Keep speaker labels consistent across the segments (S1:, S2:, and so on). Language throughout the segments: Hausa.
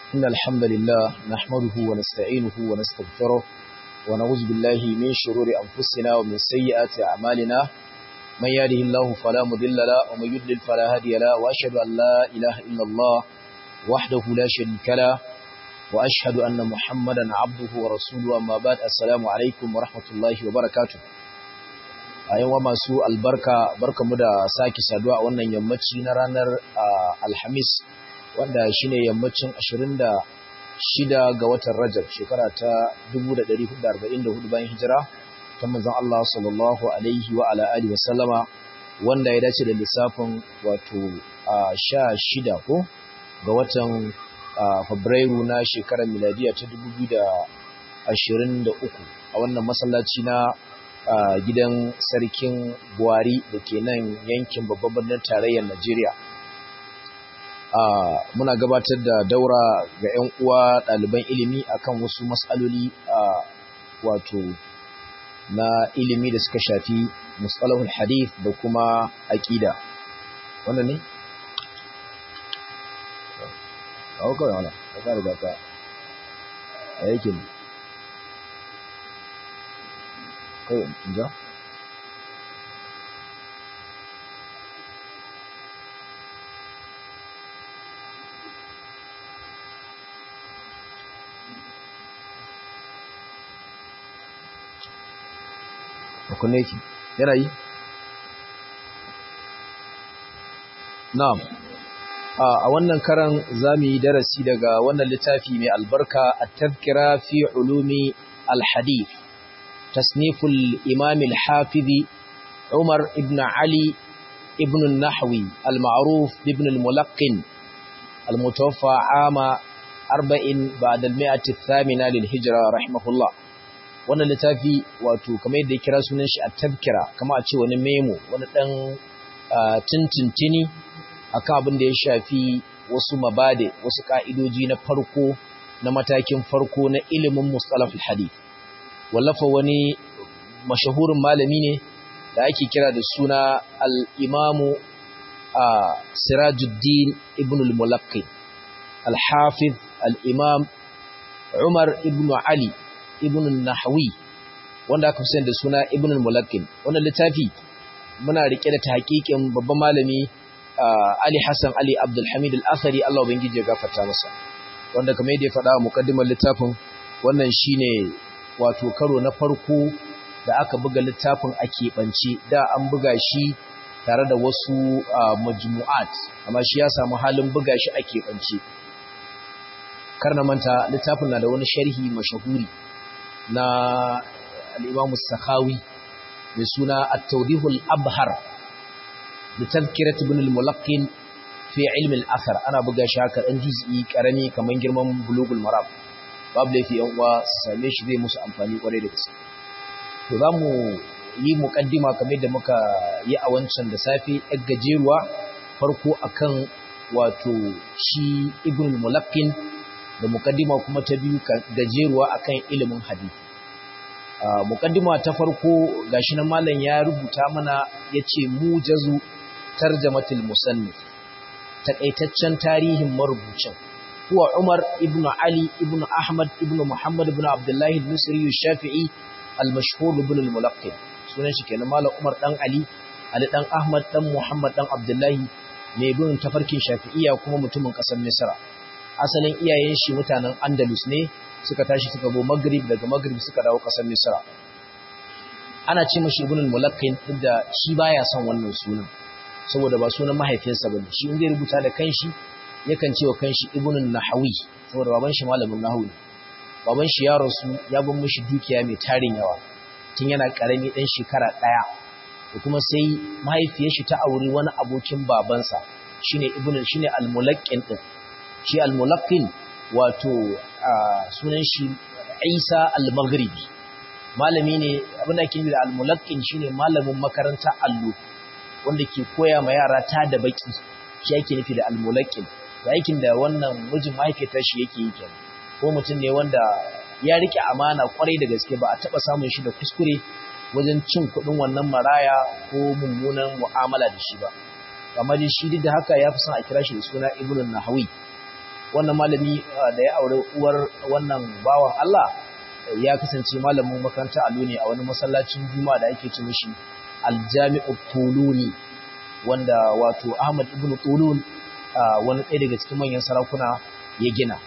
S1: إن الحمد لله نحمده ونستعينه ونستغفره ونعوذ بالله من شرور أنفسنا ومن سيئات أعمالنا من يهده الله فلا مضل له ومن يضلل فلا هادي له وأشهد أن لا إله إلا الله وحده لا شريك له وأشهد أن محمدا عبده ورسوله أما بعد السلام عليكم ورحمة الله وبركاته a yawa masu albarka barkamu da sake saduwa a wannan yammaci na ranar alhamis wanda shine yammacin 26 ga watan rajab shekara ta 1444 bayan hijira ta manzon Allah sallallahu alaihi wa ala alihi wa sallama wanda ya dace da lissafin wato 16 ko ga watan fabrairu na shekarar miladiya ta 2023 a wannan masallaci na a gidan sarkin buhari da ke nan yankin babban birnin tarayyar najeriya muna gabatar da daura ga 'yan uwa ɗaliban ilimi akan wasu matsaloli wato na ilimi da suka shafi matsalahul hadith da kuma aƙida wannan ne? kawo kawai wana ka kare gata a yake ne kawai ja kunne ki yana yi na'am a wannan karan zamu yi darasi daga wannan littafi mai albarka at-tadhkira fi ulumi al-hadith تصنيف الإمام الحافظ عمر ابن علي ابن النحوي المعروف بابن الملقن المتوفى عام أربع بعد المئة الثامنة للهجرة رحمه الله wannan littafi wato kamar yadda ya kira sunan shi a tabkira kama a ce wani memo wani dan tintintini akan abin da ya shafi wasu mabade wasu ka'idoji na farko na matakin farko na ilimin mustalahul hadith wallafa wani mashahurin malami ne da ake kira da suna al'imamu a sirajuddin ibn al-mulaqi al-hafiz al-imam umar ibn ali ibn nahawi wanda aka fi da suna ibn al-mulaqi wannan littafi muna rike da tahqiqin babban malami ali hassan ali abdulhamid al-athari Allah ubangiji ya gafarta masa wanda kamar yadda ya faɗa a muqaddimar littafin wannan shine wato karo na farko da aka buga littafin a keɓance da an buga shi tare da wasu majmu'at amma shi ya samu halin buga shi a keɓance karna manta littafin na da wani sharhi mashahuri na al'imamu sakhawi mai suna at-tawdihul abhar da tazkirat ibn al-mulaqqin fi ilmi al-athar ana buga shi haka dan juz'i karami kaman girman bulugul maram babu laifi yan uwa su same shi zai musu amfani kwarai da gaske to za mu yi muƙaddima kamar da muka yi a wancan da safe ɗan gajeruwa farko akan wato shi ibn mulaqqin da muƙaddima kuma ta biyu gajeruwa akan ilimin hadisi muƙaddima ta farko gashi nan malam ya rubuta mana yace mujazu tarjamatul musannif takaitaccen tarihin marubucin هو عمر ابن علي ابن أحمد ابن محمد ابن عبد الله المصري الشافعي المشهور ابن الملقن sunan shi kenan malam Umar dan Ali Ali dan Ahmad dan Muhammad dan Abdullahi mai bin tafarkin Shafi'iyya kuma mutumin kasar Misra asalin iyayen shi mutanen Andalus ne suka tashi suka go Maghrib daga Maghrib suka dawo kasar Misra ana ce mashi Ibn al-Mulaqqin inda shi baya son wannan sunan saboda ba sunan mahaifinsa bane shi in zai rubuta da kanshi yakan ce wa kanshi ibnun nahawi saboda baban shi malamin nahawi baban shi ya rasu ya bar mishi dukiya mai tarin yawa tun yana karami dan shekara daya da kuma sai mahaifiyar shi ta auri wani abokin babansa shine ibnun shine al-mulaqqin din shi al-mulaqqin wato sunan shi Isa al-Maghribi malami ne abin da ake da al-mulaqqin shine malamin makaranta allo wanda ke koya ma yara ta da baki shi yake nufi da al-mulaqqin da aikin da wannan mijin mahaifiyar shi yake yi kenan ko mutum ne wanda ya rike amana kwarai da gaske ba a taba samun shi da kuskure wajen cin kuɗin wannan maraya ko mummunan mu'amala da shi ba amma dai shi duk da haka ya fi son a kira shi da suna ibn nahawi wannan malami da ya aure uwar wannan bawan Allah ya kasance malamin makaranta allo ne a wani masallacin juma'a da ake ce mishi aljami'u tuluni wanda wato Ahmad ibn Tulun wani ɗaya daga cikin manyan sarakuna ya gina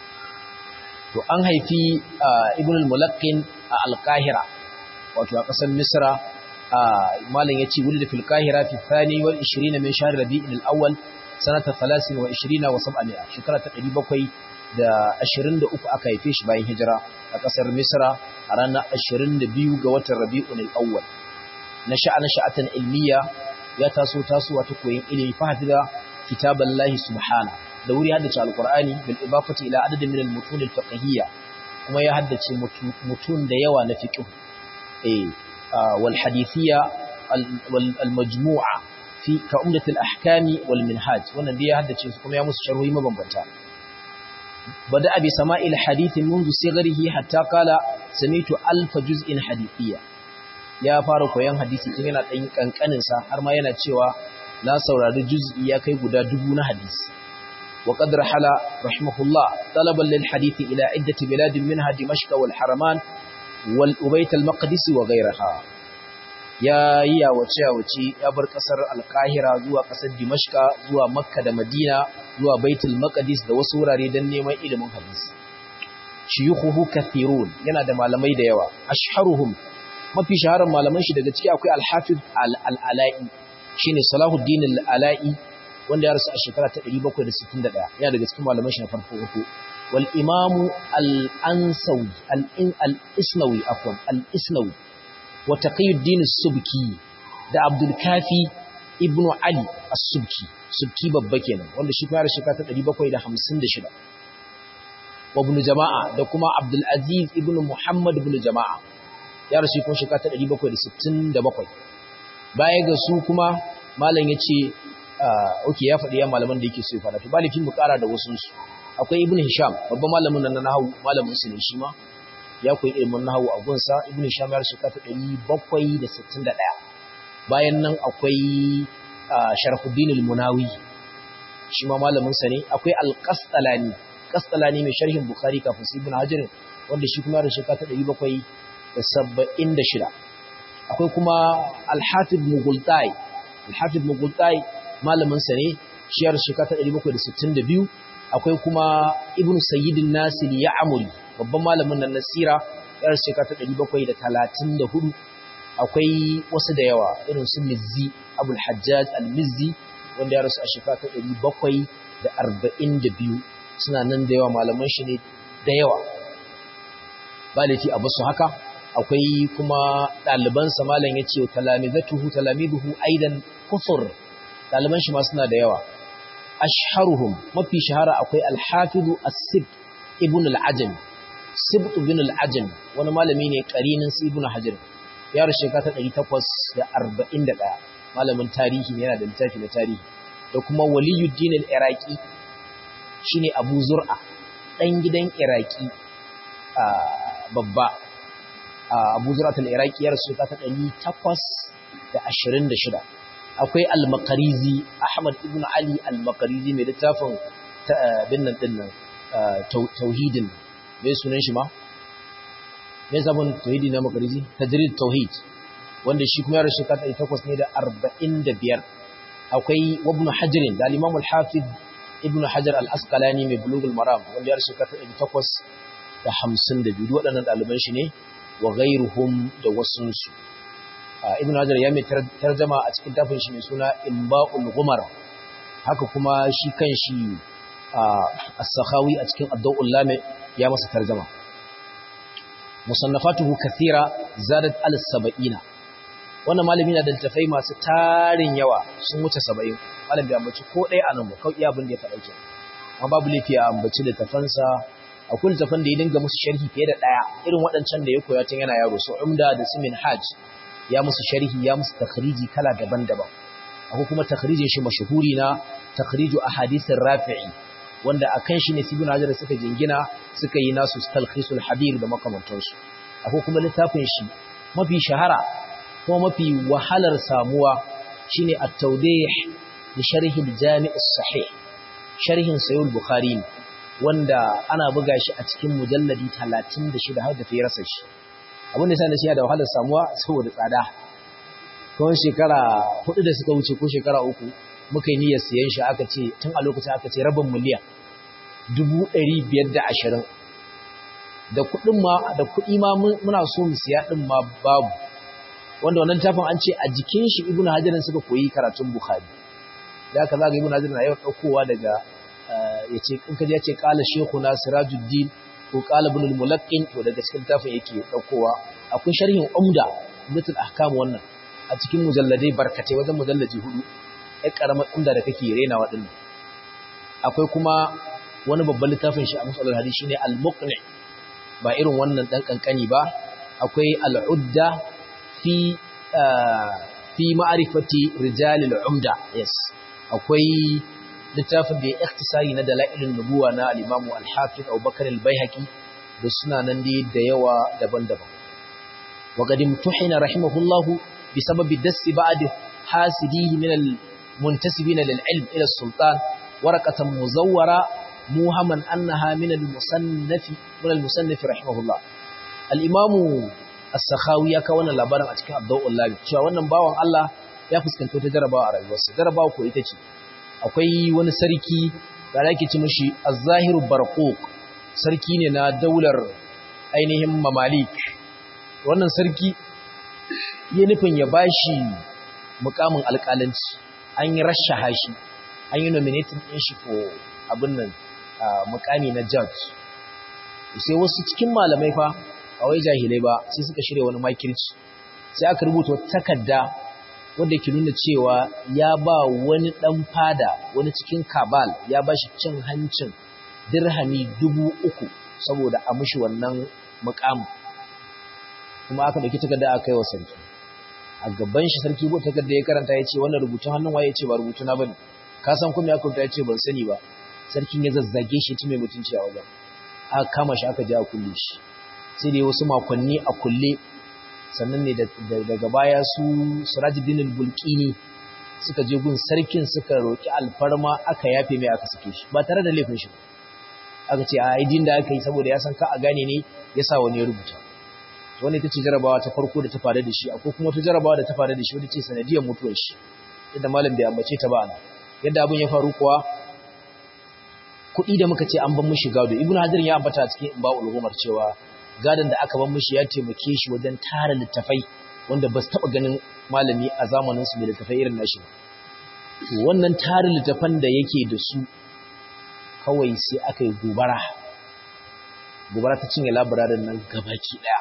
S1: to an haifi ibn al-mulaqqin a al-qahira wato a ƙasar misra malam yace wulida fil qahira fi thani wal 20 min shahr rabi'il al-awwal sanata 23 wa 700 shekara ta 700 da 23 aka haife shi bayan hijira a ƙasar misra a ranar 22 ga watan rabi'ul al-awwal na sha'ana sha'atan ilmiya ya taso tasowa ta koyin ilimi fa hafiza kitaballahi subhanahu da wuri haddace alkur'ani bil idafati ila adadin min al-mutun al-fiqhiyya kuma ya haddace mutun da yawa na fiqh eh wal hadithiyya wal majmu'a fi ka umdat al-ahkami wal minhaj wannan dai ya haddace su kuma ya musu sharhi mabambanta bada abi sama'il hadith منذ صغره hatta qala samitu alf juz'in hadithiyya ya fara koyon hadisi tun yana dan kankanin sa har ma yana cewa na saurari juz'i ya kai guda dubu na hadisi وقد رحل رحمه الله طلبا للحديث إلى عدة بلاد منها دمشق والحرمان والأبيت المقدس وغيرها يا يا وچا وچي يا بر قصر القاهرة زوا قصر دمشق زوا مكة da Madina zuwa Baitul Maqdis da wasu wurare dan neman ilimin hadisi shuyukhuhu kathirun yana da malamai da yawa ashharuhum mafi shaharar malaman shi daga ciki akwai al-Hafiz al-Ala'i shine Salahuddin al-Ala'i wanda ya rasu a shekara ta 761 yana daga cikin malaman shi na farko uku wal imamu al-ansawi al-isnawi afwan al-isnawi wa taqiyuddin as-subki da abdul kafi ibnu ali as-subki subki babba kenan wanda shi kuma ya rasu shekara ta 756 wa ibn jama'a da kuma abdul aziz ibnu muhammad ibn jama'a ya rasu kuma shekara ta 767 baya ga su kuma malam yace oke ya faɗi ya malaman da yake so ya faɗa to balifin mu ƙara da wasu su akwai ibnu hisham babban malamin nan na nahwu malamin su ne shi ma ya koyi ilimin nahwu a gunsa ibnu hisham ya rasu kata 761 bayan nan akwai sharhuddin al-munawi shi ma malamin sa ne akwai al-qastalani qastalani mai sharhin bukhari kafin su ibnu hajar wanda shi kuma ya rasu kata 776 akwai kuma al-hatib mughultai al-hatib mughultai malamin sa ne shiyar shekara ta 762 akwai kuma ibnu sayyidin nasir ya amuri babban malamin nan nasira yar shekara ta 734 akwai wasu da yawa irin su mizzi abul hajjaj al-mizzi wanda ya rasu a shekara ta 742 suna nan da yawa malaman shi ne da yawa ba laifi a basu haka akwai kuma ɗalibansa malam ya ce talamizatuhu talamiduhu aidan kufur ɗaliban shi ma suna da yawa ashharuhum mafi shahara akwai alhafizu as-sib ibn al-ajam sib ibn al-ajam wani malami ne karinin su ibn hajar ya rushe ka ta 841 malamin tarihi ne yana da littafi na tarihi da kuma waliyuddin al-iraqi shine abu zur'a dan gidan iraqi babba abu zur'a al-iraqi ya rushe ka ta 826 akwai al-makarizi ahmad ibn ali al-makarizi mai littafin binnan dinnan tauhidin mai sunan shi ma mai sabon tauhidi na makarizi tajrid tauhid wanda shi kuma ya rashi kata takwas ne da arba'in da biyar akwai wabnu hajirin da al-imam al-hafiz ibn hajar al-asqalani mai bulugul maram wanda ya rashi kata takwas da hamsin da biyu waɗannan ɗaliban shi ne wa gairuhum da wasunsu ibn hajar ya mai tarjama a cikin tafin shi mai suna imba'ul gumar haka kuma shi kan shi as-sakhawi a cikin ad-dawul lami ya masa tarjama musannafatuhu kathira zadat al-sab'ina wannan malami na da littafai masu tarin yawa sun wuce 70 malam bai ambaci ko ɗaya anan ba kawai abin da ya faɗa kenan amma babu laifi a ambaci littafansa akwai littafan da ya dinga musu sharhi fiye da ɗaya irin waɗancan da ya koya tun yana yaro su umda da su minhaj ya musu sharhi ya musu takhriji kala daban-daban akwai kuma takhrijin shi mashhuri na takhriju ahadithir rafi'i wanda akan shi ne sibin hajar suka jingina suka yi nasu talkhisul habir da makamantansu akwai kuma littafin shi mafi shahara kuma mafi wahalar samuwa shine at-tawdih li sharh al-jami' as-sahih sharhin sahih al-bukhari wanda ana buga shi a cikin mujalladi 36 har da ta yi rasa shi abin da sani shi da wahalar samuwa saboda tsada kawai shekara hudu da suka wuce ko shekara uku muka yi niyyar siyan shi aka ce tun a lokacin aka ce rabin miliyan dubu ɗari biyar da ashirin da kuɗin ma da kuɗi ma muna so mu siya ɗin ma babu wanda wannan tafin an ce a jikin shi ibnu hajarin suka koyi karatun bukhari da aka zaga ibnu hajarin na yau ɗaukowa daga ya ce in ka ya ce ƙala shekuna sirajuddin ko ƙala ibn al-mulaqqin to daga cikin tafin yake ɗaukowa akwai sharhin umda umdatul ahkam wannan a cikin mujalladai barkatai wajen mujallaji hudu ai karamar umda da kake rena waɗannan akwai kuma wani babban littafin shi a musallar hadisi shine al-muqni ba irin wannan dan kankani ba akwai al-udda fi fi ma'rifati rijal al-umda yes akwai littafin da ya ikhtisari na dalailun nubuwa na al-imamu al-hafiz Abubakar al-Baihaqi da suna nan dai da yawa daban-daban wa qad imtuhina rahimahullahu bisababi dassi ba'd hasidihi min al-muntasibina lil-ilm ila as-sultan waraqatan muzawwara muhamman annaha min al-musannaf min al-musannaf rahimahullah al-imamu as-sakhawi ya kawo wannan labarin a cikin abdul labi cewa wannan bawan Allah ya fuskanci wata jarabawa a rayuwarsa jarabawa ko ita ce akwai wani sarki da ake ci mishi az-zahiru barquq sarki ne na daular ainihin mamalik wannan sarki ya nufin ya bashi mukamin alƙalanci an yi rashaha shi an yi nominating ɗin shi for abin nan mukami na judge sai wasu cikin malamai fa a wai jahilai ba sai suka shirya wani makirci sai aka rubuta takarda wanda ke nuna cewa ya ba wani ɗan fada wani cikin kabal ya ba shi cin hancin dirhami dubu uku saboda a mushi wannan mukamin kuma aka ɗauki takarda aka kai wa sarki a gaban shi sarki bu takarda ya karanta ya ce wannan rubutun hannun waye ce ba rubutuna bane ka san kuma ya kurta ya ce ban sani ba sarkin ya zazzage shi ci mai mutunci a wajen aka kama shi aka je a kulle shi sai dai wasu makonni a kulle sannan ne daga baya su Sirajuddin al-Bulqini suka je gun sarkin suka roki alfarma aka yafe mai aka sake shi ba tare da laifin shi aka ce a aidin da aka yi saboda ya san ka a gane ne yasa wani ya rubuta wani ita ce jarabawa ta farko da ta faru da shi akwai kuma wata jarabawa da ta faru da shi wadda ce sanadiyar mutuwar shi yadda malam bai ambace ta ba ana yadda abin ya faru kuwa kuɗi da muka ce an ban mishi gado ibnu hajar ya ambata a cikin ba'ul umar cewa gadon da aka ban mishi ya taimake shi wajen tara littafai wanda ba su taɓa ganin malami a zamanin su mai littafai irin nashi ba to wannan tarin littafan da yake da su kawai sai aka yi gobara gobara ta cinye labararin nan gabaki ɗaya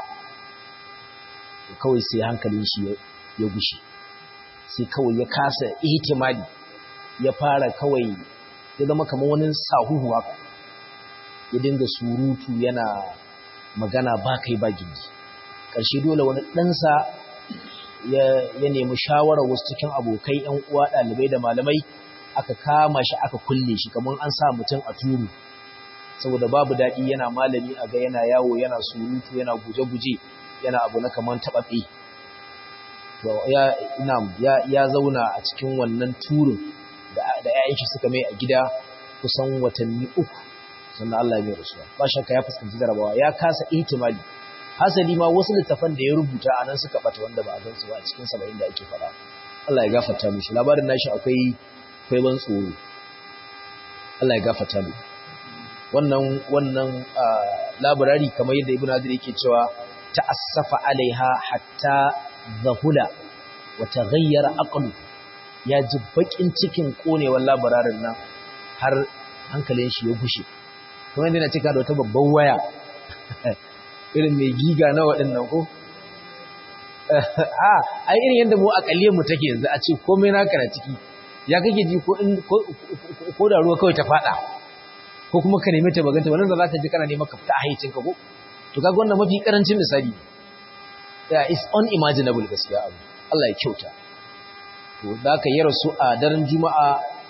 S1: kawai sai hankalin shi ya gushe sai kawai ya kasa ihtimali ya fara kawai ya zama kamar wani sahuhu haka ya dinga surutu yana magana ba kai ba gindi ƙarshe dole wani ɗansa ya nemi shawarar wasu cikin abokai ‘yan uwa ɗalibai da malamai aka kama shi aka kulle shi kamar an sa mutum a turu saboda babu daɗi yana malami a ga yana yawo yana surutu yana guje-guje yana abu na kaman taɓaɓe ya zauna a cikin wannan turin da ‘ya'yan shi suka mai a gida kusan watanni uku sannan Allah mai rasuwa ba shakka ya fuskanci jarabawa ya kasa ihtimali hasali ma wasu littafan da ya rubuta a nan suka bata wanda ba a gansu ba a cikin saba'in da ake faɗa Allah ya gafarta mishi labarin nashi akwai akwai ban tsoro Allah ya gafarta mu wannan wannan labarari kamar yadda Ibn Hajar yake cewa ta'assafa alaiha hatta zahula wa taghayyara aqlu ya ji bakin cikin konewar labararin nan har hankalin shi ya gushe kuma yana cika da wata babban waya irin mai giga na waɗannan ko a ai irin yadda mu akalliyar mu take yanzu a ce komai naka na ciki ya kake ji ko ko da ruwa kawai ta fada ko kuma ka neme ta baganta wannan da zaka ji kana neman ka fita a haicin ka ko to kaga wannan mafi karancin misali yeah is unimaginable gaskiya abu Allah ya kyauta to da ka yi rasu a daren juma'a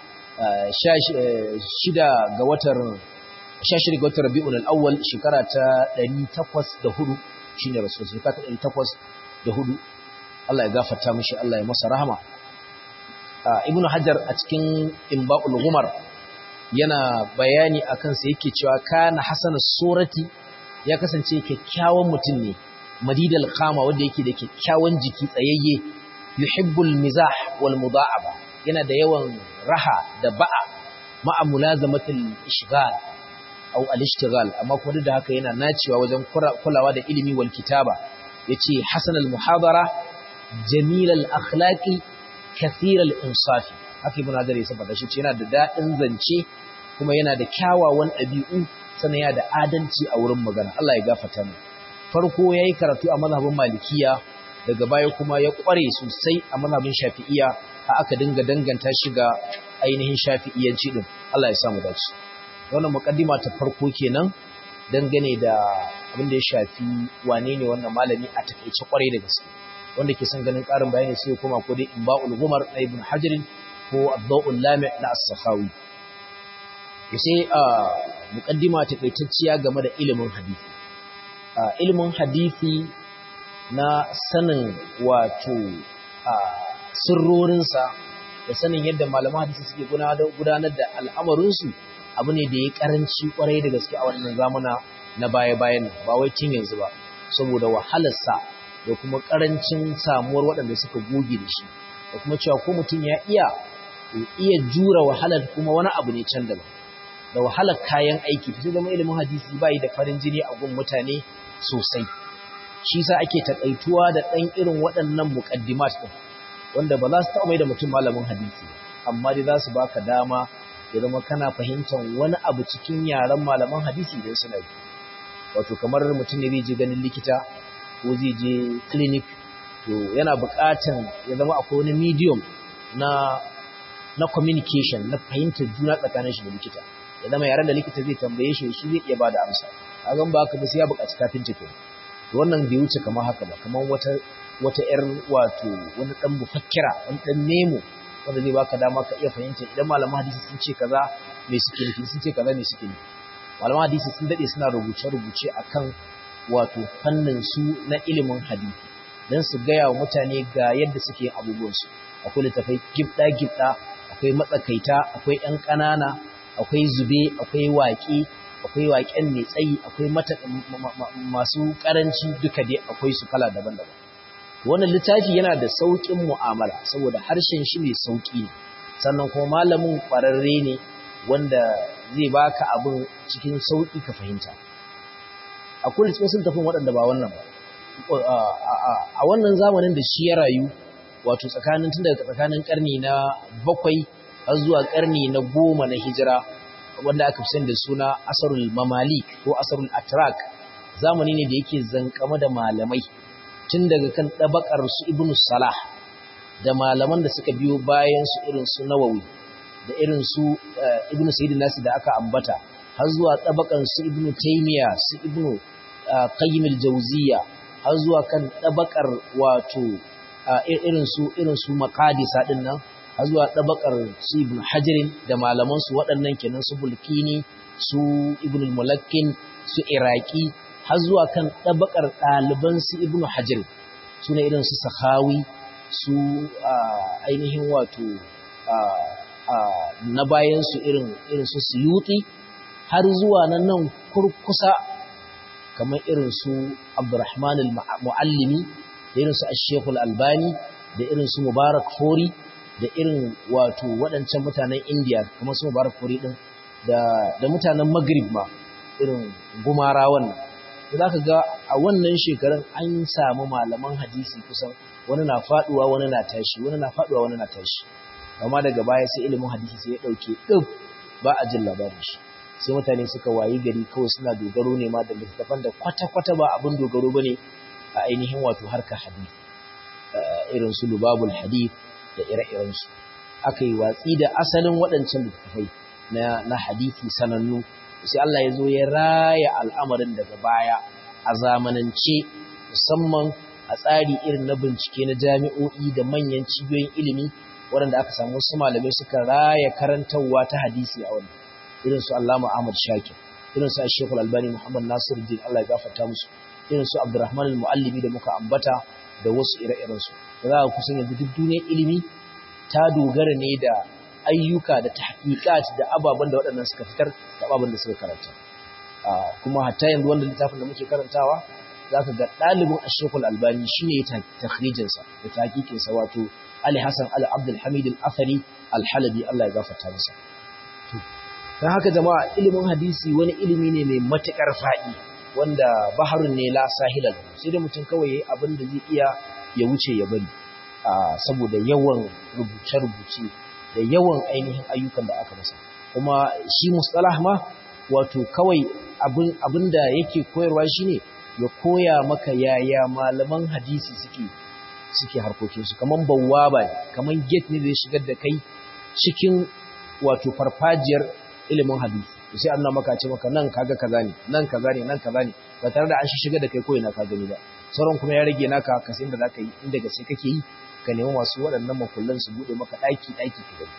S1: shida ga watan 16 ga watan Rabiul Awwal shekara ta 804 shine rasul shekara ta 804 Allah ya gafarta mishi Allah ya masa rahama Ibn Hajar a cikin Imba'ul Ghumar yana bayani akan sa yake cewa kana hasana surati ya kasance kyakkyawan mutum ne madidal qama wanda yake da kyakkyawan jiki tsayayye yuhibbul mizah wal muda'aba yana da yawan raha da ba'a ma'a mulazamatil ishghal au al-ishtighal amma kuma duk da haka yana nacewa wajen kulawa da ilimi wal kitaba yace hasan al-muhadara jamil al-akhlaqi kathir al-insafi haka ibn hadar ya saba shi yana da dadin zance kuma yana da kyawawan dabi'u sannan yana da adalci a wurin magana Allah ya gafarta mu farko yayi karatu a mazhabin malikiya daga baya kuma ya kware sosai a mazhabin shafi'iyya har aka dinga danganta shi ga ainihin shafi'iyyanci din Allah ya samu dace wannan mukaddima ta farko kenan dangane da abin da ya shafi wane ne wannan malami a takeice kwarai da gaske wanda ke son ganin karin bayani sai kuma ko dai imba'ul gumar na ibn hajar ko ad-daw'ul lami' na as-sakhawi sai a mukaddima takaitacciya game da ilimin hadisi ilimin hadisi na sanin wato sirrorinsa da sanin yadda malaman hadisi suke gudanar da al'amarinsu abu ne da ya karanci kwarai da gaske a wannan zamana na baya-bayan ba wai tun yanzu ba saboda wahalarsa da kuma karancin samuwar waɗanda suka goge da shi da kuma cewa ko mutum ya iya iya jura wahalar kuma wani abu ne can daban da wahalar kayan aiki ta zama ilimin hadisi bai da farin jini a gun mutane sosai shi sa ake takaituwa da ɗan irin waɗannan muƙaddimat ɗin wanda ba za su taɓa mai da mutum malamin hadisi amma dai za su baka dama ya zama kana fahimtar wani abu cikin yaren malaman hadisi idan suna yi wato kamar mutum ne zai je ganin likita ko zai je clinic to yana buƙatan ya zama akwai wani medium na na communication na fahimtar juna tsakanin shi da likita ya zama yaren da likita zai tambaye shi shi zai iya bada amsa kagan ba haka ba sai ya buƙaci kafin take to wannan bai wuce kamar haka ba kamar wata wata yar wato wani dan mufakkira wani dan nemo wanda zai baka dama ka iya fahimta idan malaman hadisi sun ce kaza me suke nufi sun ce kaza me suke nufi malaman hadisi sun dade suna rubuce rubuce akan wato fannin su na ilimin hadisi dan su gaya wa mutane ga yadda suke abubuwan su akwai littafai gibda gibda akwai matsakaita akwai yan ƙanana akwai zube akwai waƙe akwai waƙen mai tsayi akwai mata masu ƙaranci duka dai akwai su kala daban-daban wannan littafi yana da sauƙin mu'amala saboda harshen shi mai sauƙi ne sannan kuma malamin ƙwararre ne wanda zai baka abin cikin sauƙi ka fahimta akwai littafin tafin waɗanda ba wannan ba a wannan zamanin da shi ya rayu wato tsakanin tun daga tsakanin ƙarni na bakwai har zuwa ƙarni na goma na hijira wanda aka fi da suna asarul mamalik ko asarul atrak zamani ne da yake zankama da malamai tun daga kan ɗabakar su ibn salah da malaman da suka biyo bayan su irin su nawawi da irin su ibn sayyidin nasi da aka ambata har zuwa ɗabakar su ibn taymiya su ibn qayyim al-jawziya har zuwa kan ɗabakar wato irin su irin su maqadisa din nan har zuwa ɗabakar su ibn hajarin da malaman su waɗannan kenan su bulkini su ibn al-mulakkin su iraki har zuwa kan ɗabakar ɗaliban su ibnu hajar su ne irin su sahawi su ainihin wato na bayansu irin su suyuti har zuwa nan nan kurkusa kamar irin su abdurrahman al-mu'allimi da irin su ashekul albani da irin su mubarak fori da irin wato waɗancan mutanen indiya kamar su mubarak fori ɗin da mutanen maghrib ma irin gumara wannan za ka ga a wannan shekarun an samu malaman hadisi kusan wani na faduwa wani na tashi wani na faduwa wani na tashi amma daga baya sai ilimin hadisi sai ya dauke duk ba a jin labarin shi sai mutane suka wayi gari kawai suna dogaro ne ma da littattafan da kwata-kwata ba abin dogaro bane a ainihin wato harkar hadisi irin su lubabul hadith da ire-iren su aka yi watsi da asalin waɗancan littattafai na hadisi sanannu sai Allah ya zo ya raya al'amarin daga baya a zamanance musamman a tsari irin na bincike na jami'o'i da manyan cibiyoyin ilimi waɗanda aka samu wasu malamai suka raya karantarwa ta hadisi a wannan irin su Allama Ahmad Shakir irin su Sheikhul Albani Muhammad Nasiruddin Allah ya gafarta musu irin su Abdurrahman al-Muallimi da muka ambata da wasu ire-iren su za ka kusan yanzu duk duniyar ilimi ta dogara ne da ayyuka da tahqiqat da ababen da waɗannan suka fitar da ababen da suka karanta kuma hatta yanzu wannan littafin da muke karantawa zaka ga ɗalibin Ashekul Albani shine ya takhrijin sa da tahqiqin sa wato Ali Hassan Al Abdul Hamid Al Athari Al Halabi Allah ya gafarta masa dan haka jama'a ilimin hadisi wani ilimi ne mai matukar faɗi wanda baharun ne la sahila sai da mutum kawai yayi abin da zai iya ya wuce ya bari saboda yawan rubuce-rubuce da yawan ainihin ayyukan da aka masa kuma shi mustalah ma wato kawai abin da yake koyarwa shine ya koya maka yaya malaman hadisi suke suke harkokinsu kaman bawwaba ne kaman gate ne zai shigar da kai cikin wato farfajiyar ilimin hadisi sai an maka ce maka nan kaga kaza ne nan kaza ne nan kaza ne ba tare da an shi shigar da kai ko ina ka gani ba sauran kuma ya rage naka ka san da zaka yi inda gaske kake yi ka nemi masu waɗannan makullan su bude maka daki daki ka gani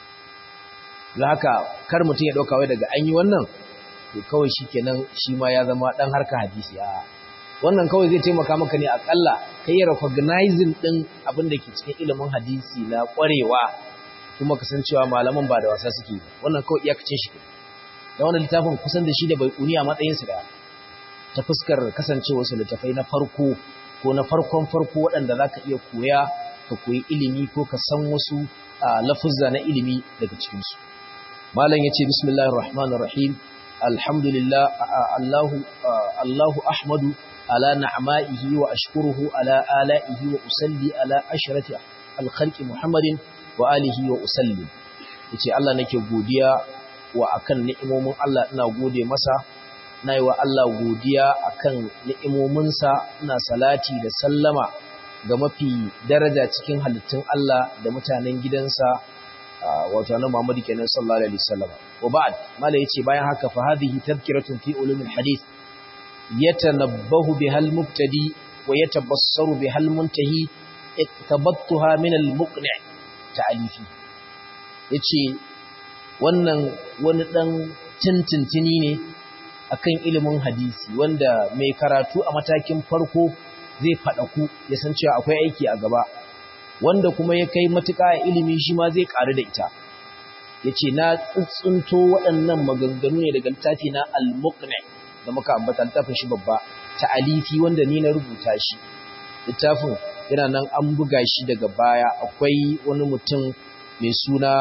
S1: don haka kar mutum ya dauka wai daga an yi wannan to kawai shikenan shi ma ya zama dan harka hadisi a wannan kawai zai taimaka maka ne akalla kai ya recognizing din abin da ke cikin ilimin hadisi na kwarewa kuma kasancewa malaman ba da wasa suke wannan kawai iyakacin shi da wannan littafin kusan da shi da bai kuni a matsayin su da ta fuskar kasancewa su littafai na farko ko na farkon farko waɗanda zaka iya koya ka koyi ilimi ko ka san wasu lafuzza na ilimi daga cikin su malam yace bismillahir rahmanir rahim alhamdulillah allahu allahu ahmadu ala na'ma'ihi wa ashkuruhu ala ala'ihi wa usalli ala ashrati al-khalqi muhammadin wa alihi wa usallim yace Allah nake godiya wa akan ni'imomin Allah ina gode masa na yi wa Allah godiya akan ni'imominsa ina salati da sallama ga mafi daraja cikin halittun Allah da mutanen gidansa wato annabi Muhammad kenan sallallahu alaihi wasallam wa ba'd mala yace bayan haka fa hadhihi tadhkiratun fi ulumil hadith yatanabbahu bihal mubtadi wa yatabassaru bihal muntahi iktabattuha min al-muqni' ta'alifi yace wannan wani dan tintintini ne akan ilimin hadisi wanda mai karatu a matakin farko zai ku ya san cewa akwai aiki a gaba wanda kuma ya kai matuƙa a ilimi shi ma zai ƙaru da ita yace na tsuntsunto waɗannan maganganu ne daga littafi na al-muqni da muka ambata littafin shi babba ta'alifi wanda ni na rubuta shi littafin yana nan an buga shi daga baya akwai wani mutum mai suna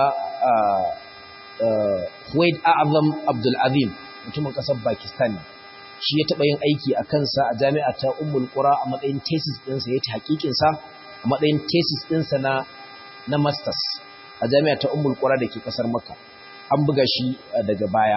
S1: Huwaid A'azam Abdul Azim mutumin kasar Pakistan shi ya taba yin aiki a kansa a jami'a ta Ummul Qura a matsayin thesis ɗinsa ya ta hakikin sa a matsayin thesis ɗinsa na na masters a jami'a ta Ummul Qura dake kasar Makka an buga shi daga baya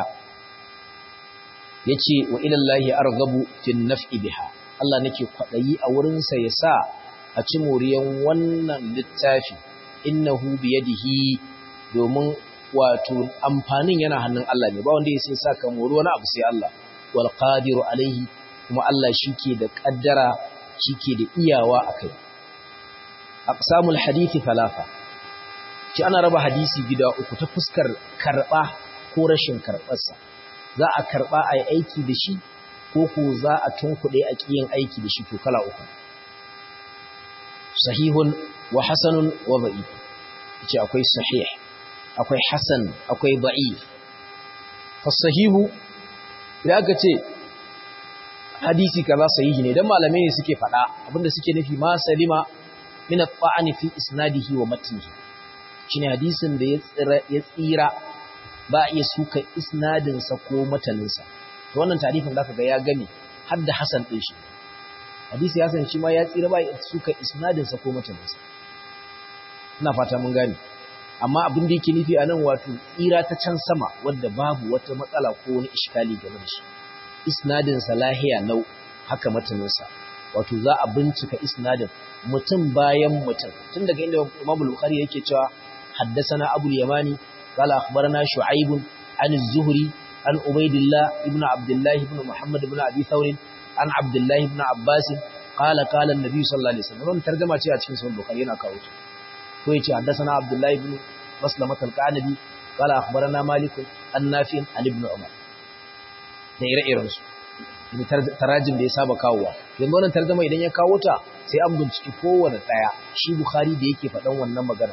S1: yace wa ila Allahi arghabu fi naf'i biha Allah nake kwadayi a wurin sa yasa a ci moriyan wannan littafi innahu biyadihi domin wato amfanin yana hannun Allah ne ba wanda ya sai saka mori wani abu sai Allah wal qadiru alaihi kuma Allah shike da kaddara shike da iyawa akai aqsamul hadisi thalatha shi ana raba hadisi gida uku ta fuskar karba ko rashin karbarsa za a karba ayi aiki da shi ko ko za a tunkuɗe a kiyin aiki da shi to kala uku sahihun wa hasanun wa da'if yace akwai sahih akwai hasan akwai da'if fa sahihu idan aka ce hadisi kaza sahihi ne dan malamai ne suke faɗa abinda suke nufi ma salima min at-ta'ani fi isnadihi wa matnihi shine hadisin da ya tsira ya tsira ba iya suka isnadin sa ko matanin sa to wannan tarifin zaka ga ya gane har da hasan din shi hadisi ya san shi ma ya tsira ba ya suka isnadin sa ko matanin sa ina fata mun gane amma abin da yake nufi anan wato tsira ta can sama wanda babu wata matsala ko wani iskali game da shi isnadin sa lahiya lau haka matanin sa wato za a bincika isnadin mutum bayan mutum tun daga inda Imam Bukhari yake cewa haddathana Abu al-Yamani qala akhbarana Shu'aib an az-Zuhri an Ubaydillah ibn Abdullah ibn Muhammad ibn Abi Thawr an Abdullah ibn Abbas qala qala an-nabi sallallahu alaihi wasallam tarjuma ce a cikin Sahih Bukhari yana kawo ta ko yace haddathana Abdullah ibn Maslamah al-Qanabi qala akhbarana Malik an-Nafi an ibn Umar da ire-iren su tarajin da ya saba kawowa yanzu wannan tarjuma idan ya kawo ta sai an binciki kowanne daya shi bukhari da yake faɗan wannan magana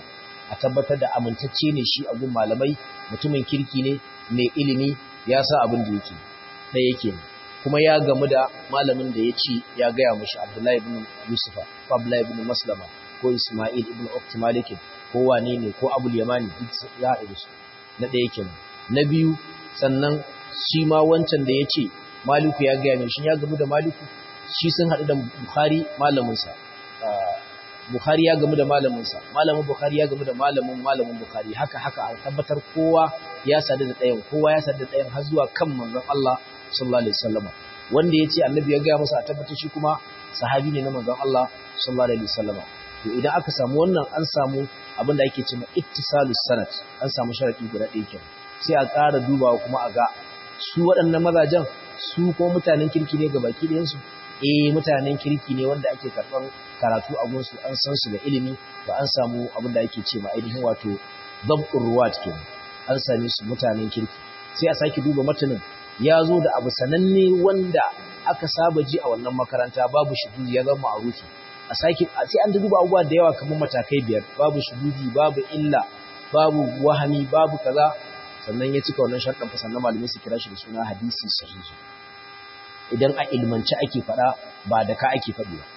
S1: a tabbatar da amintacce ne shi a gun malamai mutumin kirki ne mai ilimi ya sa abin da yake ɗaya yake kuma ya gamu da malamin da ya ci ya gaya mashi abdullahi ibn yusufa ko abdullahi ibn maslama ko isma'il ibn ukti malikin ko wane ne ko abul yamani duk ya haɗu su na ɗaya kenan na biyu sannan shi ma wancan da ya ce maliku ya gaya mai shi ya gamu da maliku shi sun haɗu da bukhari malaminsa bukhari ya gamu da malaminsa malamin bukhari ya gamu da malamin malamin bukhari haka haka a tabbatar kowa ya sadu da ɗayan kowa ya sadu da ɗayan har zuwa kan manzon Allah sallallahu alaihi wasallam wanda ya ce annabi ya gaya masa a tabbatar shi kuma sahabi ne na manzon Allah sallallahu alaihi wasallam to idan aka samu wannan an samu abin da ake cewa ittisalus sanad an samu sharadi guda ɗaya kenan sai a ƙara dubawa kuma a ga su waɗannan mazajen su ko mutanen kirki ne ga baki ɗayansu eh mutanen kirki ne wanda ake karɓar karatu a gunsu an san su da ilimi ba an samu abin da ake ce ma ainihin wato dabqur ruwat kenan an same su mutanen kirki sai a sake duba matanin ya zo da abu sananne wanda aka saba ji a wannan makaranta babu shuhudi ya zama ma'rufi a sake sai an duba abubuwa da yawa kamar matakai biyar babu shuhudi babu illa babu wahami babu kaza sannan ya cika wannan sharɗin fa sannan malamai su kira shi da suna hadisi sahihi idan a ilmance ake faɗa ba da ka ake faɗi ba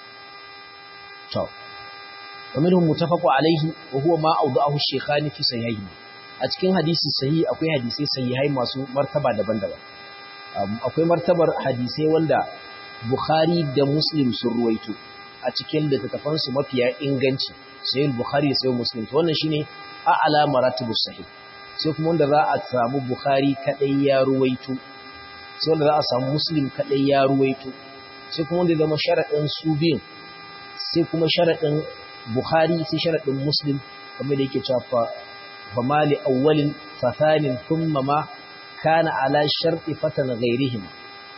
S1: to ومنهم متفق عليه وهو ما أوضعه الشيخان في صحيحهما a cikin hadisi sahihi akwai hadisai sahihai masu martaba daban-daban akwai martabar hadisai wanda Bukhari da Muslim sun ruwaito a cikin littattafan su mafiya inganci sahih Bukhari da sahih Muslim to wannan shine a'la maratibus sahih sai kuma wanda za a samu Bukhari kadai ya ruwaito sai wanda za a samu Muslim kadai ya ruwaito sai kuma wanda zama sharadin su biyun sai kuma sharadin Bukhari sai sharadin Muslim kamar da yake cewa fa mali awwalin fa thanin thumma ma kana ala sharti fatan ghairihim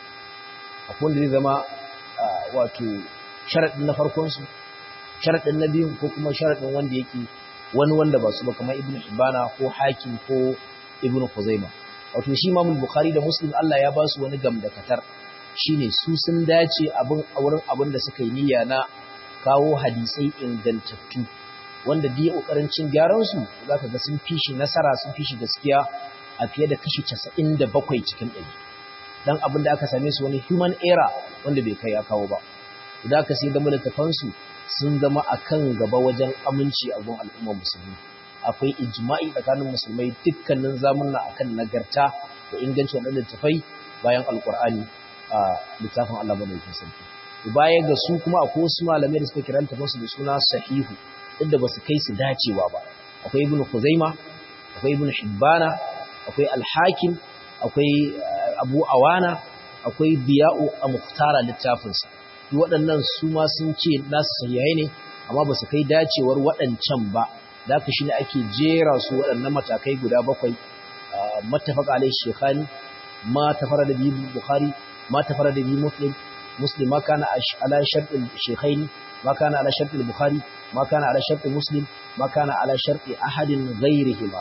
S1: akwai wanda zai zama wato sharadin na farkon su sharadin na biyun ko kuma sharadin wanda yake wani wanda ba su ba kamar Ibn Hibana ko Hakim ko Ibn Khuzaimah wato shi Imam Bukhari da Muslim Allah ya ba su wani gamdakatar shine su sun dace abin a wurin abin da suka yi niyya na kawo hadisai ingantattu wanda dai kokarin cin gyaran su zaka ga sun fishi nasara sun fishi gaskiya a fiye da kashi 97 cikin 100 dan abin da aka same su wani human error wanda bai kai ya kawo ba idan aka sai da mulkafan su sun zama akan gaba wajen aminci a gun al'ummar musulmi akwai ijma'i tsakanin musulmai dukkanin zamunna akan nagarta da ingancin wadannan tafai bayan alqur'ani a littafin Allah madaukakin sarki baya ga su kuma akwai wasu malamai da suka kira littafansu da suna sahihu duk da basu kai su dacewa ba akwai ibnu kuzaima akwai ibnu hibbana akwai al-hakim akwai abu awana akwai biya'u a muhtara littafinsa duk waɗannan su ma sun ce nasu sahihai ne amma basu kai dacewar waɗancan ba da haka shine ake jera su waɗannan matakai guda bakwai mattafaqa alai shekhani ma tafarada bi bukhari ma tafarada bi muslim مسلم ما كان على شرط الشيخين ما كان على شرط البخاري ما كان على شرط مسلم ما كان على شرط أحد غيرهما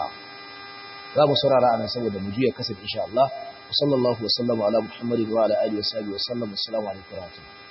S1: za mu saurara anan saboda mu juya kasar insha Allah sallallahu wa sallam ala muhammadin wa ala alihi wa sahbihi wa sallam assalamu alaikum wa rahmatullahi